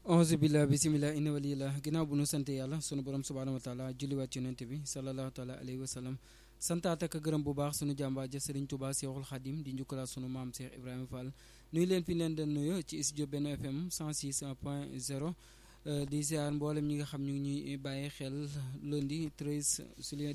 onze billah bisimillah inna walillah ginnaaw bu nu sant yàlla sunu borom subhaanahu wa taala julliwaat ci yonent bi sallallahu taala alayhi wa sallam santaat ak gërëm bu baax sunu jàmbaar ja sëriñ Tuubaa Seexul Xadim di njukkalaat sunu maam Cheikh Ibrahima Fall nuyu leen fi leen den nuyu ci studio Benno FM 106 point 0 di ziar mboolem ñi nga xam ñu ngi ñuy bàyyi xel lundi 13 juillet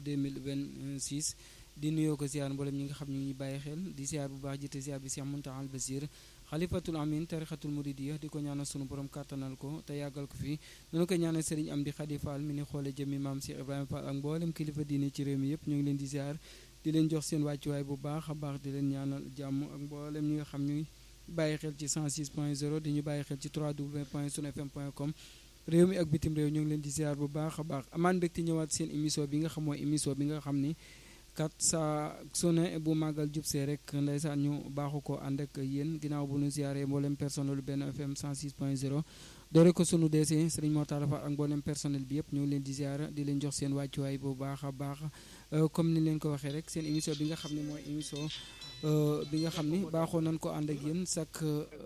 2026 di nuyoo ko ziar mboolem ñi nga xam ñu ngi ñuy bàyyi xel di ziar bu baax jiite ziar bi Cheikh Mountakha Al Basir xalifatul amin tarixatul muridiya di ko ñaanal sunu borom kàttanal ko te yàggal ko fi noonu ko ñaanal sëriñ am di xadi Fall mi ni xoole jëmmi maam Cheikh Ibrahima Fall ak mboolem kilifa diine ci réew mi yëpp ñu ngi leen di ziar di leen jox seen wàccuwaay bu baax a baax di leen ñaanal jàmm ak mboolem ñi nga xam ñu bàyyi xel ci 106 point 0 di ñu bàyyi xel ci 3w point sunfm point com réew mi ak bitim réew ñu ngi leen di ziar bu baax a baax amaan mbégte ñëwaat seen émission bi nga xam mooy émission bi nga xam ni kat saa su ne bu màggal jub see rek ndeysaan ñu baaxu ko ànd ak yéen ginnaaw bu ñu ziaree mboolem personnel Benno FM 106 point 0 doore ko sunu DC Serigne Mortala Fall ak mboolem personnel bi yëpp ñu ngi leen di ziar di leen jox seen wàccuwaay bu baax a baax comme ni leen ko waxee rek seen émission bi nga xam ne mooy émission bi nga xam ni baaxoo nañ ko ànd ak yéen chaque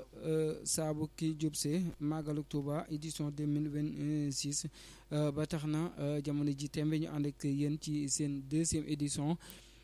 saabu ki jub see màggalu Touba édition 2026 ba tax na jamono ji tembe ñu ànd ak yéen ci seen deuxième édition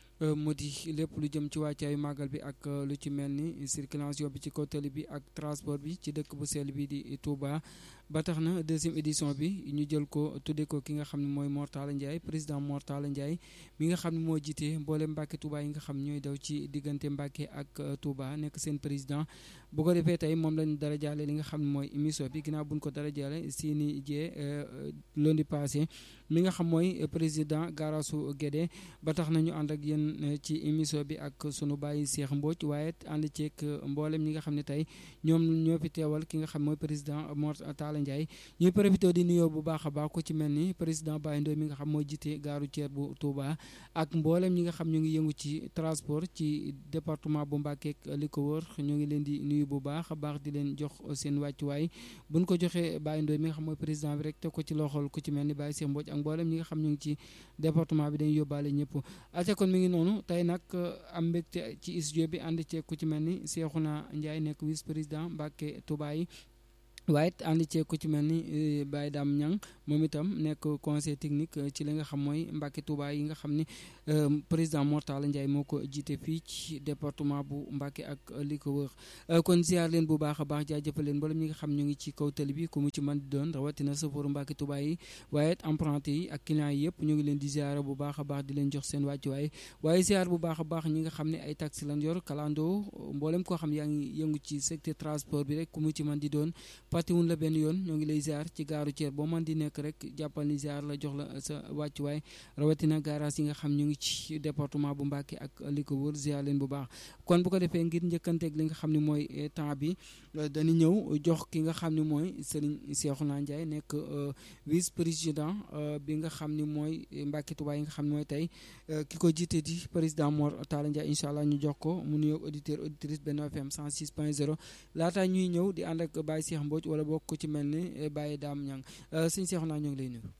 mu di lépp lu jëm ci wàccaayu màggal bi ak lu ci mel ni circulation bi ci kaw tali bi ak transport bi ci dëkk bu sell bi di Touba ba tax na deuxième édition bi ñu jël ko tuddee ko ki nga xam ne mooy Mortala Ndiaye président Mortala Ndiaye mi nga xam ne moo jiite mboolem Mbàkke Touba yi nga xam ñooy daw ci diggante Mbàkke ak Touba nekk seen président bu ko defee tey moom lañu dara jaale li nga xam ne mooy émission bi ginnaaw buñ ko dara jaale Sini Dieng lundi passé mi nga xam mooy président Garasu Guédé ba tax na ñu ànd ak yéen ci émission bi ak sunu bàyyi Cheikh Mbodj waaye ànd ceeg mboolem ñi nga xam ne tey ñoom ñoo fi teewal ki nga xam mooy président Mortala Ndiaye ñuy profité di nuyoo bu baax a baax ko ci mel ni président Baye Ndoye mi nga xam mooy jiite gaaru Thier bu Touba ak mboolem ñi nga xam ñu ngi yëngu ci transport ci département bu Mbacké ak li ko wër ñu ngi leen di nuyu bu baax a baax di leen jox seen wàccuwaay buñ ko joxee Baye Ndoye mi nga xam mooy président bi rek te ko ci loxol ku ci mel ni Baye Cheikh Mbodj ak mboolem ñi nga xam ñu ngi ci département bi dañuy yóbbaale ñëpp aca kon mi ngi noonu tey nag am mbégte ci studio bi ànd ceeg ku ci mel ni Cheikhouna Ndiaye nekk vice président Mbacké Touba yi waaye it ànd ceeg ku ci mel ni Baye Dame Niang moom itam nekk conseil technique ci li nga xam mooy Mbacké Touba yi nga xam ni président Mortala Ndiaye moo ko jiite fii ci département bu Mbacké ak li ko wër kon ziar leen bu baax a baax jaajëfal leen mboolem ñi nga xam ñu ngi ci kaw tali bi ku mu ci mën di doon rawatina safooru Mbacké Touba yi waaye it emprunté yi ak clients yi yëpp ñu ngi leen di ziar bu baax a baax di leen jox seen wàccuwaay waaye ziar bu baax a baax ñi nga xam ne ay taxi lan yor kalandoo mboolem koo xam yaa ngi yëngu ci secteur transport bi rek ku mu ci mën di doon fàttewuñ la benn yoon ñoo ngi lay ziar ci gaaru Thier boo man di nekk rek jàppal ni ziar la jox la sa wàccuwaay rawatina garage yi nga xam ñu ngi ci département bu Mbacké ak li ko wër ziar leen bu baax kon bu ko defee ngir njëkkanteeg li nga xam ne mooy temps bi dañu ñëw jox ki nga xam ne mooy Serigne Cheikhouna Ndiaye nekk vice président bi nga xam ne mooy Mbacké Touba yi nga xam ne mooy tey ki ko jiite di président Mortala Ndiaye incha allah ñu jox ko mu nuyoog auditeur auditrice Benno FM 106 point 0 laata ñuy ñëw di ànd ak Baye Cheikh Mbodj wala bokk ko ci mel ni Baye Dame Niang sëñ Cheikhouna ñoo ngi lay nuyu.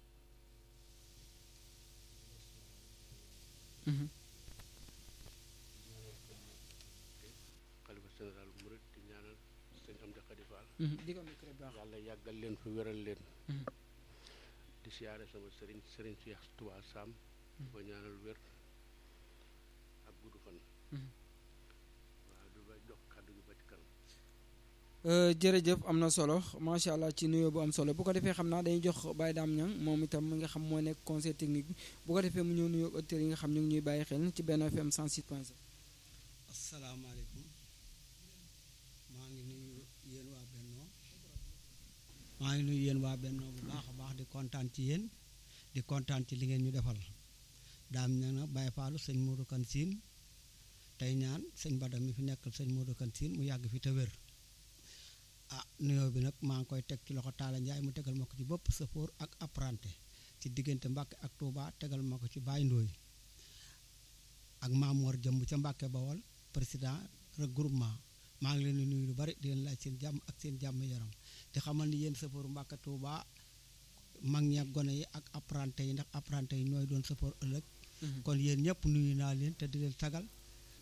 xalifa général murid di ñaanal sëñ Amdi Xadi Fall di ko micro baax yàlla yàggal leen fi wéral leen di siyaare sama sëriñ sëriñ Cheikh Touba Sam ko ñaanal wér ak gudd fan waaw du ba jox kàddu gi ba ci kanam jërëjëf am na solo macha allah ci nuyoo bu am solo bu ko defee xam naa dañuy jox Baye Dame Niang moom itam mi nga xam moo nekk conseil technique bi bu ko defee mu ñëw nuyoo auditeurs yi nga xam ñu ngi ñuy bàyyi xel ci Benno FM 106 point 0 asalaamaaleykum maa ngi nuyu yéen waa Benno maa ngi nuyu yéen waa Benno bu baax a baax di kontaan ci yéen di kontaan ci li ngeen ñu defal Dame Niang nag Baye Fallou sëñ Modou Kane Sine tey ñaan sëñ Bada mi fi nekkal sëñ Modou Kane Sine mu yàgg fi te wér ah nuyoo bi nag maa ngi koy teg ci loxo Talla Ndiaye mu tegal ma ko ci bopp safoor ak apprenti ci diggante Mbacké ak Touba tegal ma ko ci Baye Ndoye ak Mamour jëmb ca Mbacké Bawol président regroupement maa ngi leen di nuyu lu bari di leen laaj seen jàmm ak seen jàmm yaram di xamal ni yéen safoor Mbacké Touba mag ñi ak gone yi ak apprenti yi ndax apprenti yi ñooy doon safoor ëllëg kon yéen ñëpp nuyu naa leen te di leen sagal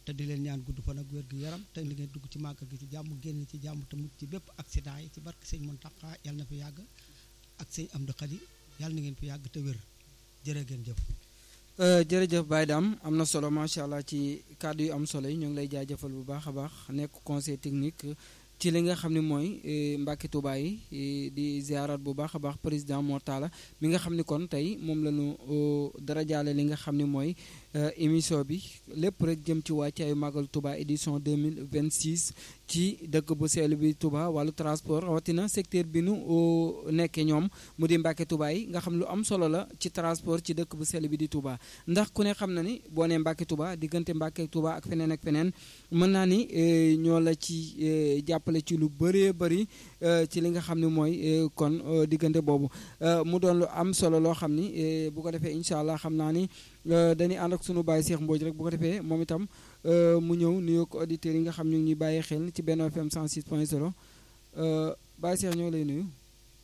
te di leen ñaan gudd fan ak wér gu yaram te li ngeen dugg ci màggal gi ci jàmm génn ci jàmm te mucc ci bépp accident yi ci barke sëñ Mountakha yàlla na fi yàgg ak sëñ Amdi Khady yàlla na ngeen fi yàgg te wér jërë ngeen jëf jërëjëf Baye Dame am na solo macha allah ci kàddu yu am solo yi ñu ngi lay jaajëfal bu baax a baax nekk conseil technique ci li nga xam ne mooy Mbàkke Tuubaa yi di ziarat bu baax a baax président Mor Talla mi nga xam ni kon tey moom la ñu dara jaale li nga xam ne mooy émission bi lépp rek jëm ci wàccaayu Magal Touba édition 2026 ci dëkk bu sell bi Touba wàllu transport rawatina secteur bi nu nekkee ñoom mu di Mbàkke Touba yi nga xam lu am solo la ci transport ci dëkk bu sell bi di Touba ndax ku ne xam na ni boo nee Mbàkke Touba diggante Mbàkke Touba ak feneen ak feneen mën naa ni ñoo la ci jàppale ci lu bëree bëri ci li nga xam ne mooy kon diggante boobu mu doon lu am solo loo xam ni bu ko defee incha allah xam naa ni dañuy ànd ak sunu baay Cheikh Mbodj rek bu ko defee moom itam mu ñëw nuyoo ko auditeurs yi nga xam ñu ngi ñuy bàyyi xel ci Benno FM 106.0 Baye Cheikh ñoo lay nuyu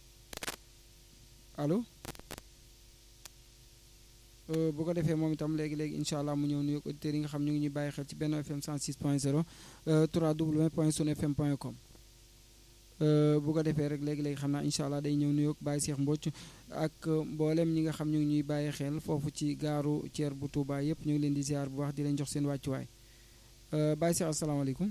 allo bu ko defee moom itam léegi léegi incha allah mu ñëw nuyoo ko auditeurs yi nga xam ñu ngi ñuy bàyyi xel ci Benno FM 106.0 www.sunfm.com bu ko defee rek léegi léegi xam naa incha allah day ñëw nuyoo ak Baye Cheikh Mbodj ak mboolem ñi nga xam ñu ngi ñuy bàyyi xel foofu ci gaaru Thier bu Touba yëpp ñu ngi leen di ziar bu baax di leen jox seen wàccuwaay Baye Cheikh asalaamaaleykum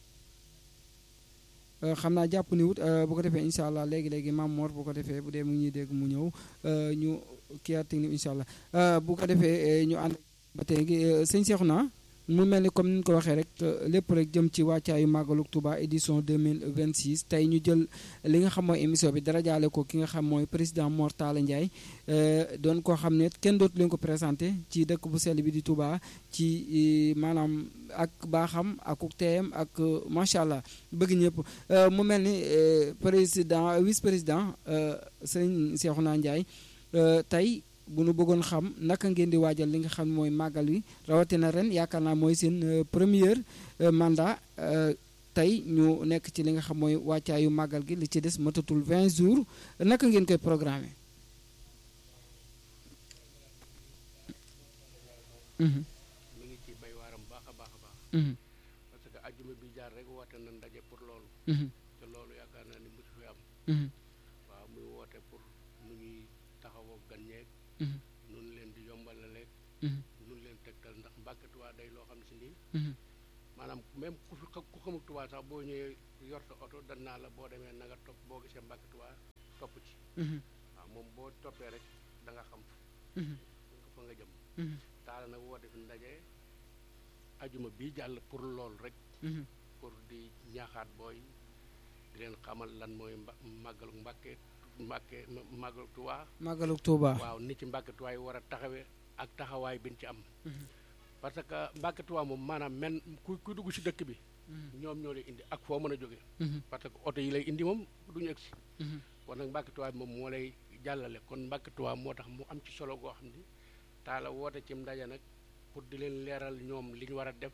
xam naa jàpp ni wut bu ko defee incha allah léegi léegi maam Mor bu ko defee bu dee mu ngi ñuy dégg mu ñëw ñu kii technique incha allah bu ko defee ñu ànd ba tey sëñ Cheikhouna mu mel ni comme ni ñu ko waxee rek lépp rek jëm ci wàccaayu màggalu Touba édition 2026 tey ñu jël li nga xam mooy émission bi dara jaale ko ki nga xam mooy président Mor Talla Ndiaye doon koo xam ne kenn dootu leen ko présenté ci dëkk bu sell bi di Touba ci maanaam ak baaxam ak teeyam ak macha allah bëgg ñëpp mu mel ni président vice président sëñ Cheikhouna Ndiaye tey. bu nu bëggoon xam naka ngeen di waajal li nga xam mooy màggal wi rawatina ren yaakaar naa mooy seen première mandat tey ñu nekk ci li nga xam mooy wàccaayu màggal gi li ci des matatul 20 jours naka ngeen koy programmer. mi ngi ci bay waaram baax a baax a baax. parce que ajjuma bi jaar rek woote na ndaje pour loolu. te loolu yaakaar naa ni mosu fi am. waaw muy woote pour nu ñuy taxawoo gan ñeeg. nun leen di yombalaleeg nun leen tegtal ndax Mbàkke Tuubaa day loo xam si nii maanaam même ku fi ku xamul Tuubaa sax boo ñëwee yor sa oto dan naa la boo demee na nga topp boo gisee Mbàkke Tuubaa topp ci waaw moom boo toppee rek da nga xam fa nga jëm taala nag woote fi ndaje ajuma bii jàll pour loolu rek pour di ñaaxaat booy di leen xamal lan mooy mba màggalu Mbàkke Mbàkke màggalu Tuubaa màggalu Tuubaa waaw nit ci Mbàkke Tuubaa yi war a taxawee ak taxawaay bi ñu ci am parce que Mbàkke Tuubaa moom maanaam men ku ku dugg ci dëkk bi ñoom ñoo lay indi ak foo mën a jóge parce que oto yi lay indi moom duñu egsi kon nag Mbàkke Tuubaa bi moom moo lay jàllale kon Mbàkke Tuubaa moo tax mu am ci solo goo xam ni taala woote ci ndaje nag pour di leen leeral ñoom li ñu war a def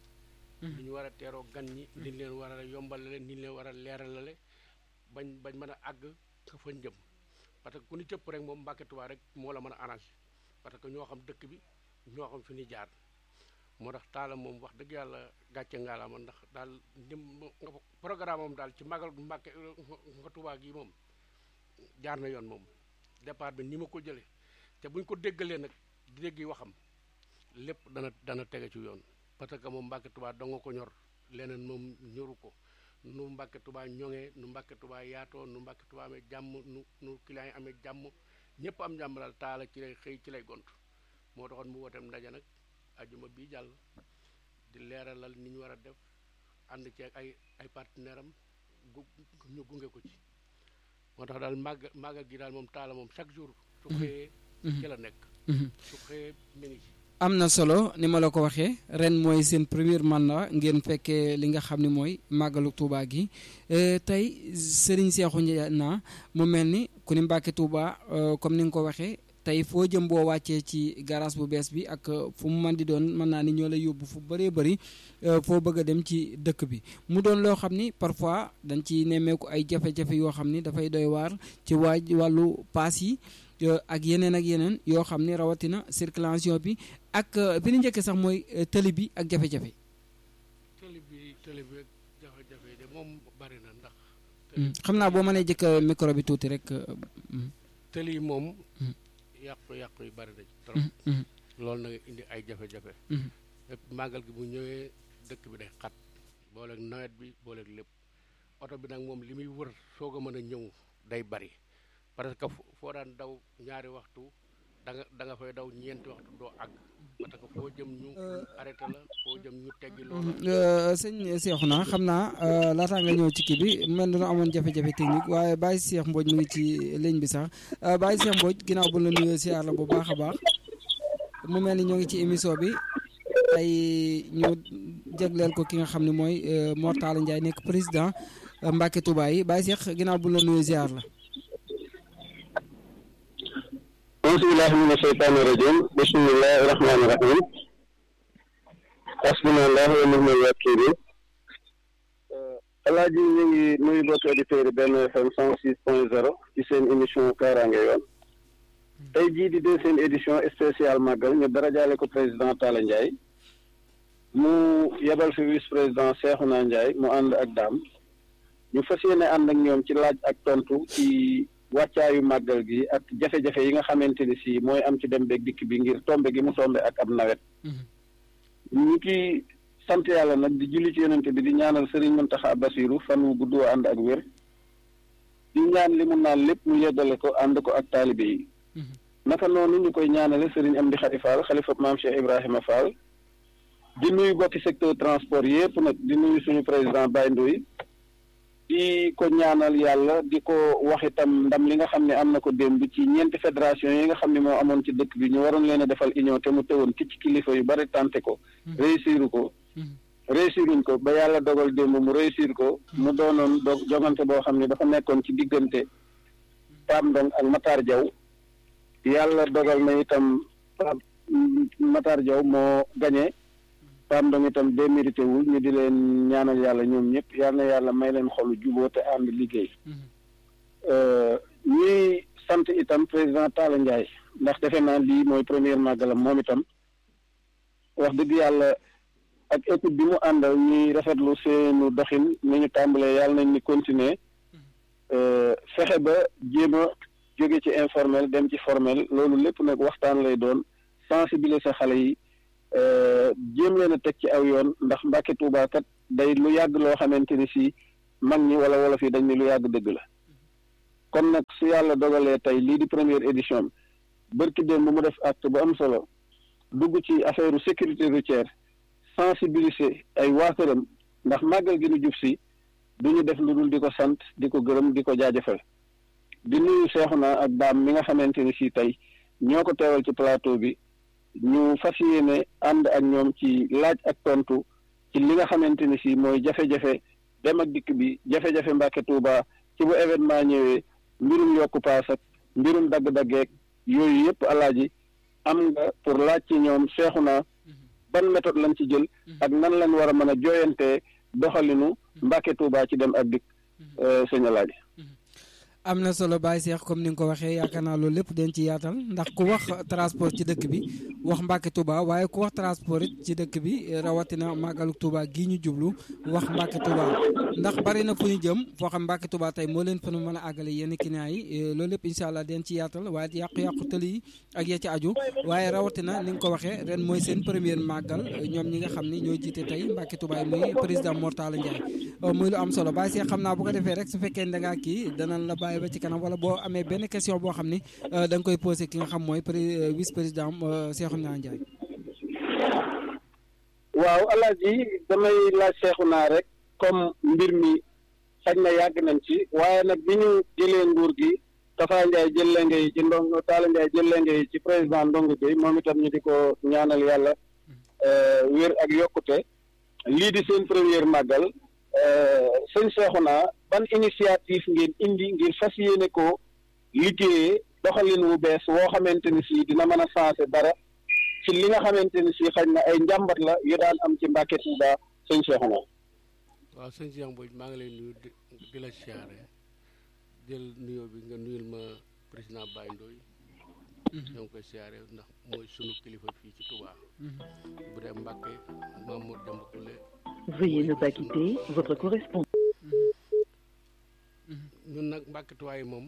li ñu war a teeroo gan ñi li ñu leen war a yombalale ni ñu leen war a leeralale bañ bañ mën a àgg ka fañ jëm parce que ku ni cëpp rek moom Mbàkke Tuubaa rek moo la mën a arrangé parce que ñoo xam dëkk bi ñoo xam fi ni jaar moo tax taala moom wax dëgg yàlla gàcce ngaalaama ndax daal nim programme moom daal ci magal Mbàkke nga Tuubaa gi moom jaar na yoon moom départ bi ni ma ko jëlee te buñ ko déggalee nag di dégg yi waxam lépp dana dana tege ci yoon parce que moom Mbàkke Tuubaa danga ko ñor leneen moom ñoru ko nu Mbàkke Tuubaa ñoŋee nu Mbàkke Tuubaa yaatoo nu Mbàkke Tuubaa amee jàmm nu nu client yi amee jàmm ñëpp am jàmm daal taala ci lay xëy ci lay gont moo taxoon mu wooteem ndaje nag ajuma bii jàll di leeralal ni ñu war a def ànd ci ay ay partenaire am gu ñu gunge ko ci moo tax daal màgg màggal gi daal moom taala moom chaque jour su xëyee ci la nekk su xëyee mi ngi ci am na solo ni ma la ko waxee ren mooy seen premier mandat ngeen fekkee li nga xam ne mooy màggalu Touba gi tey Serigne Cheikhou Ndiaye mu mel ni ku ni Mbàkke Touba comme ni nga ko waxee tey foo jëm boo wàccee ci garage bu bees bi ak fu mu mën di doon mën naa ni ñoo lay yóbbu fu bëree bëri foo bëgg a dem ci dëkk bi mu doon loo xam ni parfois dañ ci nemmeeku ay jafe-jafe yoo xam ni dafay doy waar ci waaj wàllu paas yi ak yeneen ak yeneen yoo xam ni rawatina circulation bi ak bi ñu njëkkee sax mooy tëli bi ak jafe-jafe télé bi ak jafe-jafe yi de moom bari na ndax xam naa boo mënee jëkk micro bi tuuti rek télé yi moom yàqu-yàqu yi bari na ci trop loolu nag indi ay jafe-jafe lépp màggal gi bu ñëwee dëkk bi day xat booleeg nawet bi booleeg lépp oto bi nag moom li muy wër soog a mën a ñëw day bari parce que foo daan daw ñaari waxtu da nga da nga fay daw ñeenti waxtu doo àgg parce que foo jëm ñu arrêté la foo jëm ñu teggi loolu sëñ Cheikhouna xam naa laataa nga ñëw ci kii bi mel na amoon jafe-jafe technique waaye Baye Cheikh Mbodj mu ngi ci ligne bi sax Baye Cheikh Mbodj ginnaaw bu la nuyoo siyaar la bu baax a baax mu mel ni ñoo ngi ci émission bi ay ñu jagleel ko ki nga xam ne mooy Mor Talla Ndiaye nekk président Mbacke Touba yi Baye Cheikh ginnaaw bu la nuyoo siyaar la auzubillahi mina sheytaani rajim bismillahi rahmaani rahim hasbunallahu wa ni'mal wakiil alaaji ñu ngi nuyu bokk auditeurs yi benn FM cent six point zéro ci seen émission kaaraange yoon tey jii di deuxième édition spéciale màggal ñu darajaale ko président Talla Ndiaye mu yebal fi vice président Cheikhouna Ndiaye mu ànd ak daam ñu fas yéene ànd ak ñoom ci laaj ak tontu ci wàccaayu màggal gi ak jafe-jafe yi nga xamante ni si mooy am ci dem beeg dikk bi ngir tombe gi mu tombe ak ab nawet ñu ngi sant yàlla nag di julli ci yonente bi di ñaanal Serigne Mountakha Bassirou fan wu gudd woo ànd ak wér di ñaan li mu naan lépp mu yeggale ko ànd ko ak taalibe yi naka noonu ñu koy ñaanale Serigne Amdi Khady Fall xalifa maam Cheikh Ibrahima Fall di nuyu bokki secteur transport yépp nag di nuyu suñu président Baye Ndoye di ko ñaanal yàlla di ko wax itam ndam li nga xam ne am na ko démb ci ñeenti fédération yi nga xam ne moo amoon ci dëkk bi ñu waroon leen a defal union te mu teewoon ki ci kilifa yu bari tànte ko réussiru ko réussiruñ ko ba yàlla dogal démb mu réussir ko mu doonoon do jogante boo xam ne dafa nekkoon ci diggante Pam Ndong ak Matar Diaw yàlla dogal na itam Pam Matar Diaw moo gañe Pam Ndong itam démérité wul ñu di leen ñaanal yàlla ñoom ñëpp yal na yàlla may leen xolu juboo te ànd liggéey ñuy sant itam président Talla Ndiaye ndax defe naa lii mooy première màggalam moom itam wax dëgg yàlla ak équipe bi mu àndal ñuy rafetlu seenu doxin ni ñu tàmbalee yàlla nañ ni continuer fexe ba jéem a jóge ci informel dem ci formel loolu lépp nag waxtaan lay doon sensibiliser xale yi jéem leen a teg ci aw yoon ndax Mbàkke Tuubaa kat day lu yàgg loo xamante ni si mag ñi wala wolof yi dañ ni lu yàgg dëgg la kon nag su yàlla dogalee tey lii di première édition bi bërki démb bu mu def acte bu am solo dugg ci affaire sécurité routière sensibiliser ay waa këram ndax màggal gi nu jub si du ñu def lu dul di ko sant di ko gërëm di ko jaajëfal di nuyu Seexuna ak daam mi nga xamante ni si tey ñoo ko teewal ci plateau bi ñu fas yéene ànd ak ñoom ci laaj ak tontu ci li nga xamante ni si mooy jafe-jafe dem ak dikk bi jafe-jafe Mbàkke Tuuba ci bu événement ñëwee mbirum yokku paas ak mbirum dagg-daggeeg yooyu yëpp alaaji am nga pour laaj ci ñoom Seexuna ban méthode lañ ci jël ak nan lañ war a mën a jooyantee doxalinu Mbàkke Tuuba ci dem ak dikk sëñ alaaji am na solo Baye Cheikh comme ni nga ko waxee yaakaar naa loolu lépp den ci yaatal ndax ku wax transport ci dëkk bi wax Mbacke Touba waaye ku wax transport it ci dëkk bi rawatina màggalu Touba gii ñu jublu wax Mbacke Touba ndax bari na fu ñu jëm foo xam Mbacke Touba tey moo leen fa nu mën a àggale yenn clients yi loolu lépp incha allah den ci yaatal waaye yàqu-yàqu tëli yi ak ya ci aju waaye rawatina ni nga ko waxee ren mooy seen première màggal ñoom ñi nga xam ni ñoo jiite tey Mbacke Touba yi muy président Mor Talla Ndiaye muy lu am solo Baye Cheikh xam naa bu ko defee rek su fekkee da ngaa kii danañ la bàyyi ba ci kanam wala boo amee benn question boo xam ni da nga koy posé ki nga xam mooy vice président Cheikhouna Ndiaye. waaw alaaji damay laaj Cheikhouna rek comme mbir mi xaj na yàgg nañ ci waaye nag bi ñu jëlee nguur gi Tafa Ndiaye jël lenge yi ci ndongo Talla Ndiaye jël lenge yi ci président Ndongo Gueye moom itam ñu di ko ñaanal yàlla wér ak yokkute lii di seen première màggal. sëñ Cheikhouna ban initiative ngeen indi ngir fas yéene ko liggéeyee doxalin wu bees woo xamante ni si dina mën a sensé dara ci li nga xamante ni si xañ na ay njàmbat la yu daan am ci Mbàkke Tuuba sëñ Cheikhouna waaw sëñ Cheikh Mbodj maa ngi lay nuyu di la siyaare jël nuyoo bi nga nuyul ma président Baye Ndoye ñoo ngi koy siyaare ndax mooy sunu kilifa fii ci Touba bu dee Mbàkke Mamour Demba Koule Veuillez ne pas quitter votre correspondant. ñun nag mbàkkituwaay moom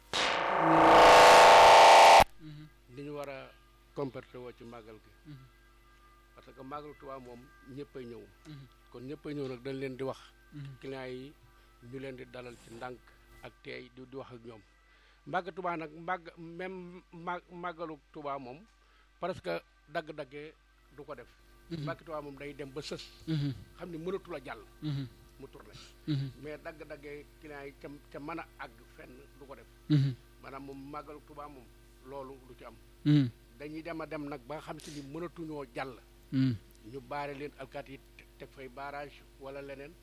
li ñu war a comporté woo ci màggal gi parce que màggal Tuubaa moom ñëppay ñëw kon ñëppay ñëw nag dañ leen di wax clients yi ñu leen di dalal ci ndànk ak teey di di wax ak ñoom màgg Tuubaa nag màgg même ma màggalu Tuubaa moom parce que dagg-daggee du ko def màgg Tuubaa moom day dem ba sës xam ni mënatul a jàll mu tourné mais dagg-daggee clients yi ca ca mën a àgg fenn du ko def maanaam moom màggalu Tuubaa moom loolu du ci am dañuy dem a dem nag ba nga xam si ni mënatuñoo jàll ñu baare leen alkaat yi teg fay barrage wala leneen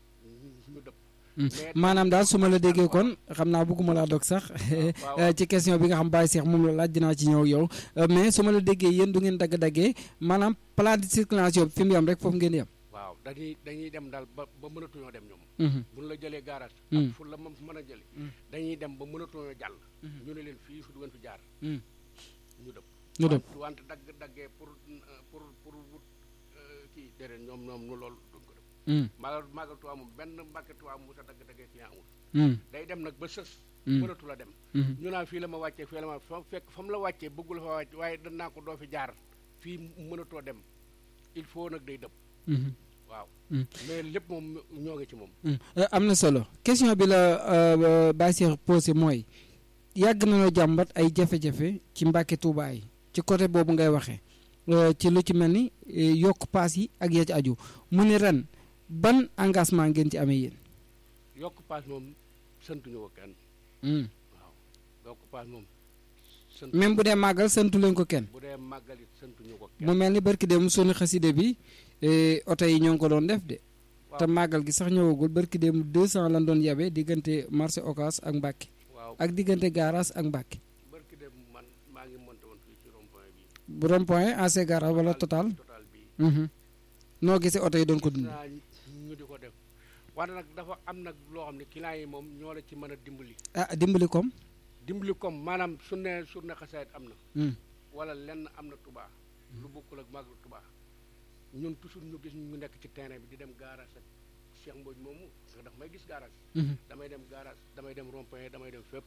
ñu dëpp maanaam daal su ma la déggee kon xam naa bëgguma laa dog sax ci question bi nga xam Baye Cheikh moom la laaj dinaa ci ñëw yow mais su ma la déggee yéen du ngeen dagg-daggee maanaam plan de circulation bi fi mu yem rek foofu ngeen yem waaw dañuy dañuy dem daal ba ba mënatuñoo dem ñoom buñ la jëlee garage ak fu la moom mën a jële dañuy dem ba mënatuñoo jàll ñu ne leen fii fu du ngeen fi jaar ñu dëpp ñu dëpp wante dagg daggee pour pour pour wut kii déedéet ñoom ñoom ñu loolu duñ ko def maagal maagal Tuubaa moom benn mbàkke Tuubaa mu sa dagg daggee client amul day dem nag ba sës mënatu la dem ñu naan fii la ma wàccee fii la ma fa fekk fa mu la wàccee bëggul fa wàcc waaye danaa ko doo fi jaar fii mënatoo dem il faut nag day dëpp waaw mais lépp moom ñoo ngi ci moom am na solo question bi la Baye Cheikh posé mooy yàgg nañoo jàmbat ay jafe-jafe ci Mbàkke Tuubaa yi ci côté boobu ngay waxee ci lu ci mel ni yokk paas yi ak ya ci aju mu ni ren ban engagement ngeen ci amee yéen yokk paas moom santuñu ko kenn waaw yokk paas moom sant même bu dee màggal santu leen ko kenn bu dee màggal it santuñu ko kenn mu mel ni barki dem sunu xaside bi oto yi ñoo ngi ko doon def de te màggal gi sax ñëwagul barki dem 200 lan doon yabe diggante marché Ocass ak Mbàkke waaw ak diggante garage ak Mbàkke barki dem man maa ngi monté woon fii ci rond point bi bu rond point AC garage wala total total bi mhm noo gisee oto yi doon ko dund naa ñu di ko def wante nag dafa am nag loo xam ne clients yi moom ñoo la ci mën a dimbali ah dimbali kom dimbali comme maanaam su ne su ne xasaayit am na Hmm. wala lenn am na tubaa lu bokkul ak màggal tubaa ñun toujours ñu gis ñu nekk ci terrain bi di dem garage ak Cheikh Mbodj moomu parce que daf may gis garage Mhm. damay dem garage damay dem rond point damay dem fépp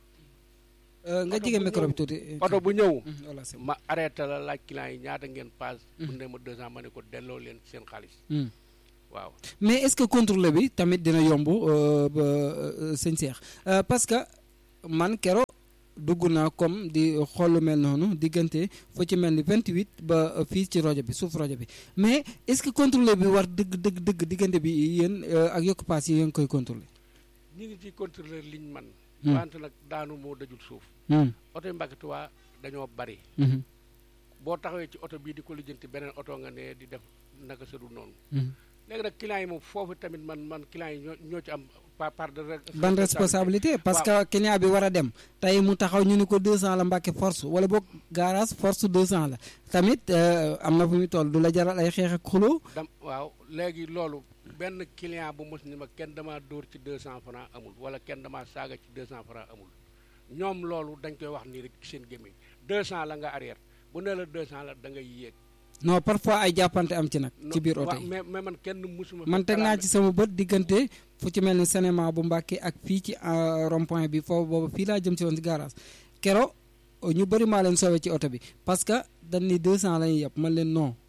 Euh, nga Oto jege bu micro bi ñëw- tuuti oto bu ñëw Mhm, voilà c'est bon. ma arrêté la laaj clients yi ñaata ngeen paas bu ne ma deux ans ma ne ko delloo leen seen xaalis Hmm. waaw mais est-ce que contrôle bi tamit dina yomb euh, ba euh, sëñ Cheikh Euh, parce que man kero dugg naa comme di xool lu mel noonu diggante fu ci mel ni 28 ba euh, fii ci rajo bi suuf rajo bi mais est-ce que contrôle bi war dëgg dëgg dëgg diggante bi yéen euh, ak yokk paas yi yéen koy contrôler ñu ngi ci contrôleur liñ man Hmm. wante nag daanu moo dajul suuf Hmm. oto yi Mbàkke Tuubaa dañoo bari Mhm. boo taxawee ci oto bii di ko lijjanti beneen oto nga ne di def naka sëdul noonu Mhm. léegi nag clients yi moom foofu tamit man man clients yi ñoo ñoo ci am par part de re- ban responsabilité parce que client bi war a dem tey mu taxaw ñu ni ko 200 la mbàkke force wala boog garage force 200 la tamit euh, am na fu muy toll du la jaral ay xeex ak xuloo dam waaw léegi loolu benn client bu mos ni ma kenn damaa dóor ci deux cent francs amul wala kenn damaa saaga ci deux cent francs amul ñoom loolu dañ koy wax nii rek ci seen gémmiñ deux cent la nga arrière bu ne la deux cent la da ngay yéeg non parfois ay jàppante am ci nag ci biir oto waaw, yi mais mais man kenn musuma man teg naa ci sama bët diggante fu ci mel ni cinéma bu Mbàkke ak fii ci euh, rond point bi foofu boobu fii laa jëm si woon si garage kero ñu bëri maa leen soowee ci oto bi parce que dañ ni 200 la ñuy yàpp man leen non